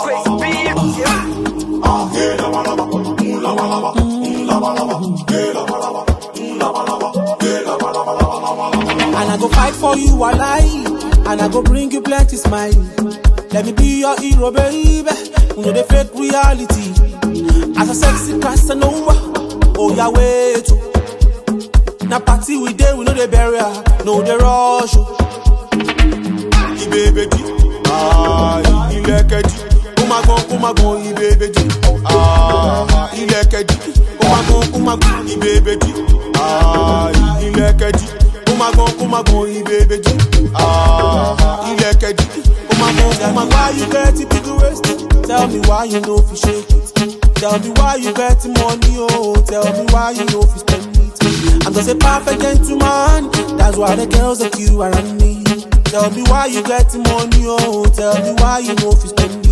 And I go fight for you alive. And I go bring you plenty smile. Let me be your hero, baby. You know the fake reality. As a sexy Casanova. Oh, yeah, wait. oh. Na party we dey, we know the barrier. No, the rush. oh. Ibebeji. Ah, ilẹ̀kẹ̀jì. Ó máa gan, ó máa gan, Ibebeji. Ah, ilẹ̀kẹ̀jì. Ó máa gan, ó máa gan, Ibebeji. Ah, ilẹ̀kẹ̀jì. Ó máa gan, ó máa gan, Ibebeji. Ah, ilẹ̀kẹ̀jì. Ó máa gan, ó máa gan. Why you get it big waist? Tell me why you no fit shake it. Tell me why you get money, oh. Tell me why you no fit spend it. I'm just a perfect gentleman. That's why the girls like you around me. Tell me why you get money, oh. Tell me why you no fit spend it.